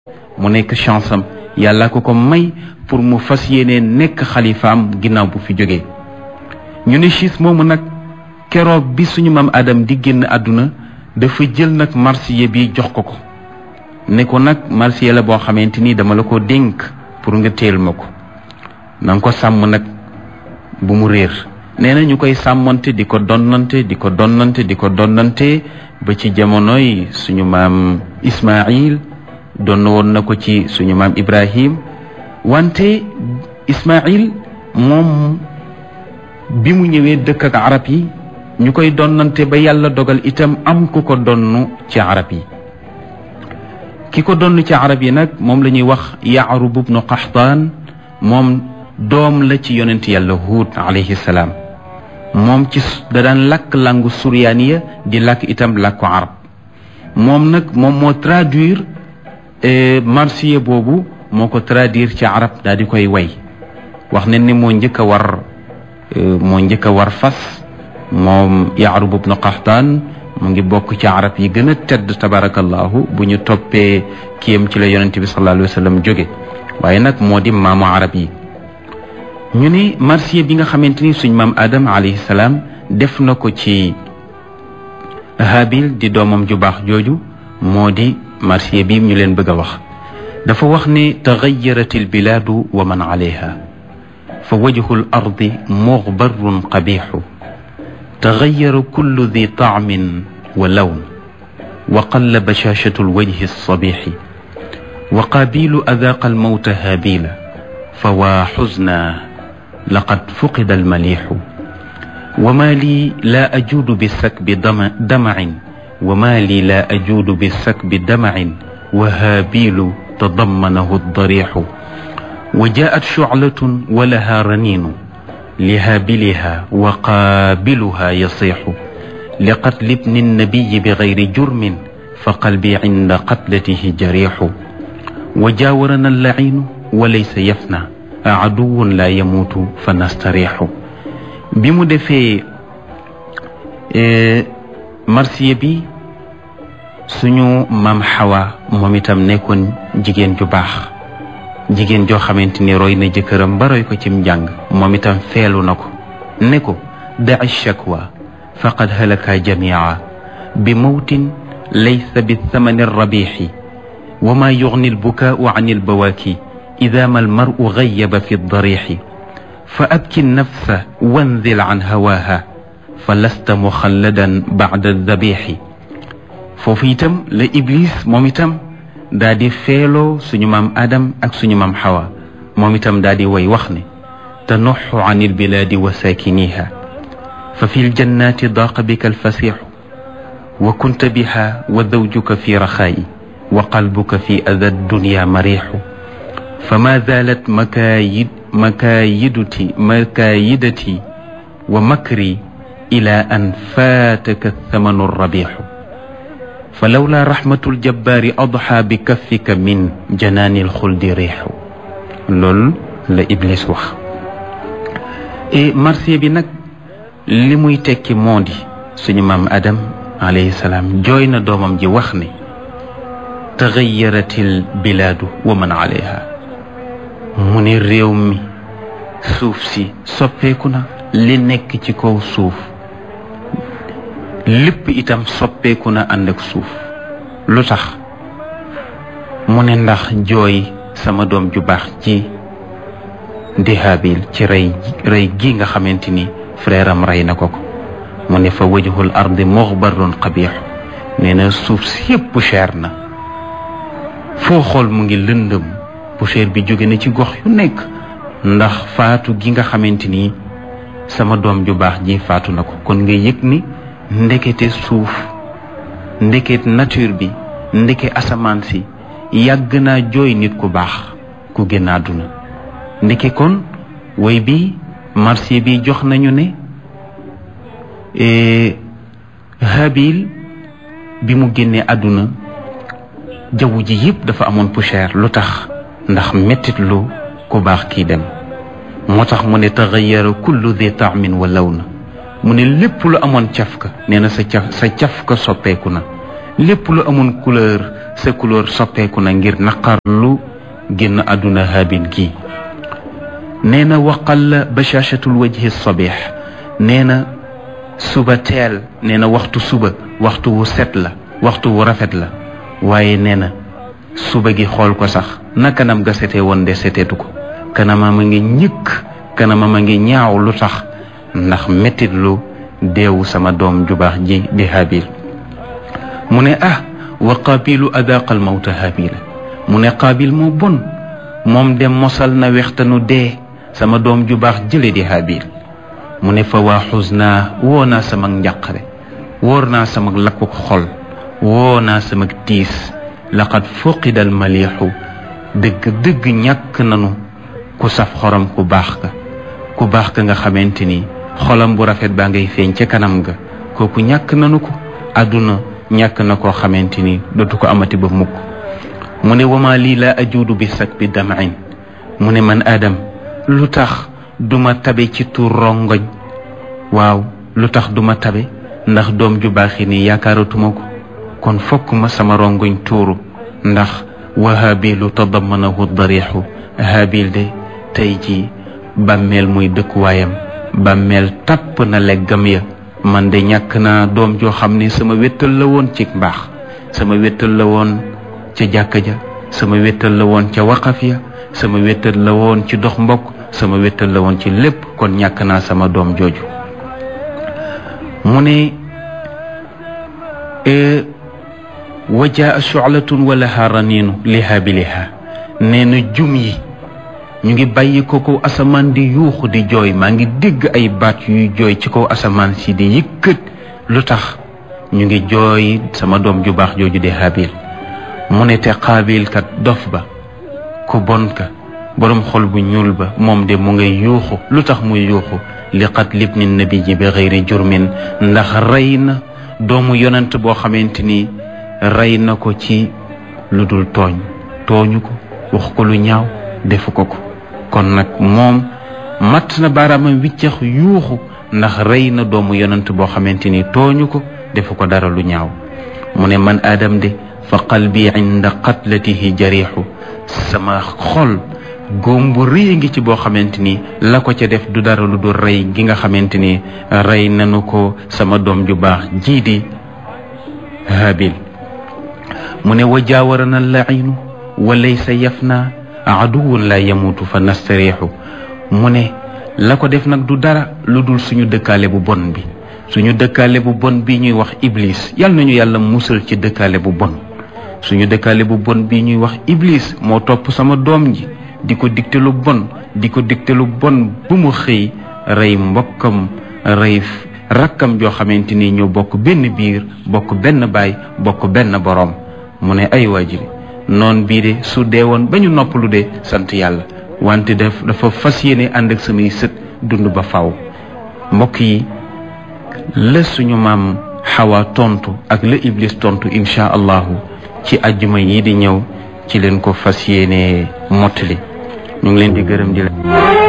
mu nekk chance am yàlla ko ko may pour mu fas yéene nekk xalifaam ginnaaw bu fi jógee ñu ne chiis moomu nag keroog bi suñu maam Adam di génn àdduna dafa jël nag marsiya bi jox ko ko ne ko nag marsiya la boo xamante ni dama la ko dénk pour nga teel ma ko na nga ko sàmm nag bu mu réer nee na ñu koy sàmmante di ko donnante di ko donnante di ko donnante ba ci jamonoy suñu maam Ismaïl donn woon na ko ci suñu maam Ibrahim wante Ismaïl moom bi mu ñëwee dëkk ak arab yi ñu koy donnante ba yàlla dogal itam am ku ko donn ci arab yi ki ko donn ci arab yi nag moom la ñuy wax Yaarub ibnu Qaxtaan moom doom la ci yonent yàlla Huud alayhi salaam moom ci da daan làkk langu suryaaniya di làkk itam làkku arab moom nag moom moo traduire marsiya boobu moo ko traduire ci arab daal di koy way wax ne ni moo njëkk a war moo njëkk a war fas moom Yaarub ibnu Qaxtaan mu ngi bokk ci arab yi gën a tedd tabarakallahu bu ñu toppee kiyam ci la yonent bi sallallahu alayhi wa sallam jóge waaye nag moo di maamu arab yi ñu ne marsiya bi nga xamante ni suñ maam Adam alayhi salaam def na ko ci Habil di doomam ju baax jooju moo di marsiya bi ñu leen bëgg a wax dafa wax ne taxayarat albilaadu wa man alayha fa wajhu al ardi muxbarun qabixu taxayara kullu di taamin wa lawn wa qalla bashashatu alwajhi alsabixi wa qaabilu adaaqa almawta haabila fa waa xusna laqad fuqida almalixu wa maa lii laa ajuudu bisakbi damacin wa maa lii laa ajuudu bisakbi damacin wa haabilu tadammanahu addarixu wa jaat shuclatun wa lahaa raniinu lihaabiliha wa qaabiluha yasiixu liqatli bni nnabiyi bigayri jurmin fa qalbi cinda qatlatihi jarixu wa jaawarana allaciinu wa laysa yafna aduwun laa yamuutu fa nastarixu bi mu defee marsiya bi suñu maam xawa moom itam nekkoon jigéen ju baax jigéen joo xamante ni roy na jëkkëram ba roy ko cim njàng moom itam feelu na ko ne ko daci shakwa faqad halaka jamia bi mawtin laysa bi thamani rabixi wa ma yugni albukaau an albawaaki ida ma almaru gayaba fi darixi fa abki nafsa wanzil an hawaaha fa lasta muxalladan bacda dabixi foofu itam la iblis moom itam daa di feeloo suñu maam adam ak suñu maam xawa moom itam daa di way wax ne tanuxu an albilaadi wa saakiniha fa fi ljannaati daaqa bika alfasixu wa kunta biha wa zawjuka fi raxaayi wa qalbuka fi ada dunya marixu فما زالت مكايد مكايدتي مكايدتي ومكري إلى أن فاتك الثمن الربيح فلولا رحمة الجبار أضحى بكفك من جنان الخلد ريح لول لا إبليس وخ إيه مرسي بي نك li muy tekki moo di suñu maam Adam alayhi salaam jooy na doomam ji wax ne taxayaratil bilaadu wa man alayha mu ne réew mi suuf si soppeeku na li nekk ci kaw suuf lépp itam soppeeku na ànd ak suuf lu tax mu ne ndax jooy sama doom ju baax ci di Haabil ci rey rey gi nga xamante ni frère am rey na ko ko mu ne fa wajhul ardi muxbarun qabix nee na suuf si yépp cher na foo xool mu ngi lëndëm poussière bi jóge na ci gox yu nekk ndax faatu gi nga xamante ni sama doom ju baax ji faatu na ko kon nga yëg ni ndekete suuf ndeket nature bi ndeke asamaan si yàgg naa jooy nit ku baax ku génn àdduna ndeke kon woy bi marché bi jox nañu ne Habil bi mu génnee àdduna jaww ji yëpp dafa amoon poussière lu tax ndax mettit lu ku baax kii dem moo tax mu ne taxayara kullu di taamin wa law na mu ne lépp lu amoon cafka nee na sa caf sa cafka soppeeku na lépp lu amoon couleur sa couleur soppeeku na ngir naqar lu génn àdduna haabil gi nee na waqal bashaashatul wajhi sabih nee na suba teel nee na waxtu suba waxtu wu set la waxtu wu rafet la waaye nee na suba gi xool ko sax na kanam ga setee woon de seteetu ko kanamam a ngi ñëkk kanamam a ngi ñaaw lu tax ndax mettit lu deewu sama doom ju baax ji di habil mu ne ah wa qaabilu adaqal mawta habila mu ne qaabil moo bon moom de mosal na wextanu dee sama doom ju baax jële di habil mu ne fa waa xusnaa woo naa sama njàqare wóor naa sama lakku xol woo naa sama tiis laqad fuqida al maliixu dëgg dëgg ñàkk nanu ku saf xorom ku baax ka ku baax ka nga xamante ni xolam bu rafet baa ngay feeñ ca kanam ga kooku ñàkk nanu ko àdduna ñàkk na koo xamante ni dootu ko amati ba mukk mu ne wama lii laa ajuudu bi sak bi damain mu ne man aadam lu tax duma tabe ci tuur rongoñ waaw lu tax duma tabe ndax doom ju baaxi nii yaakaaratuma ko kon fokk ma sama rongoñ tuuru ndax wa habilu tadamanahu darixu habil de tey ji bàmmeel muy dëkkuwaayam bàmmeel tapp na leggam ya man de ñàkk naa doom joo xam ne sama wéttal la woon ci mbaax sama wéttal la woon ca jàkka ja sama wéttal la woon ca waqaf ya sama wéttal la woon ci dox mbokk sama wéttal la woon ci lépp kon ñàkk naa sama doom jooju mu ne wajaa shu'latun wa laha raninu liha bi liha nee na jum yi ñu ngi bàyyi ko kaw asamaan di yuuxu di jooy maa ngi dégg ay baat yuy jooy ci kaw asamaan si di yëkkat lu tax ñu ngi jooy sama doom ju baax jooju di habil mu ne te qaabil kat dof ba ku bon ka boroom xol bu ñuul ba moom de mu ngay yuuxu lu tax muy yuuxu li qatli ibni nabi ji bi xëyri jurmin ndax rey na doomu yonent boo xamante ni rey na ko ci lu dul tooñ tooñu ko wax ko lu ñaaw defu ko ko kon nag moom matt na baaraamam wiccax yuuxu ndax rey na doomu yonent boo xamante ni tooñu ko defu ko dara lu ñaaw mu ne man aadam de fa qalbi inda qatlatihi jariixu sama xol góom bu rëy ngi ci boo xamante ni la ko ca def du dara lu dul rey gi nga xamante ni rey nanu ko sama doom ju baax jii di habil mu ne wa jaawarana lainu wa laysa yafna aduwun la yamutu fa nastariixu mu ne la ko def nag du dara lu dul suñu dëkkaale bu bon bi suñu dëkkaale bu bon bi ñuy wax iblis yal nañu yàlla musal ci dëkkaale bu bon suñu dëkkaale bu bon bi ñuy wax iblis moo topp sama doom ji di ko digte lu bon di ko digte lu bon bu mu xëy rey mbokkam rey rakkam joo xamante ni ñoo bokk benn biir bokk benn baay bokk benn boroom mu ne ay waajiri noon bii de su dee woon ba ñu noppalu de sant yàlla wante daf dafa fas yéene ànd ak samay sët dund ba faw mbokk yi la suñu maam xawa tontu ak la iblis tontu incha allahu ci ajjuma yi di ñëw ci leen ko fas yéene mottali ñu ngi leen di gërëm di la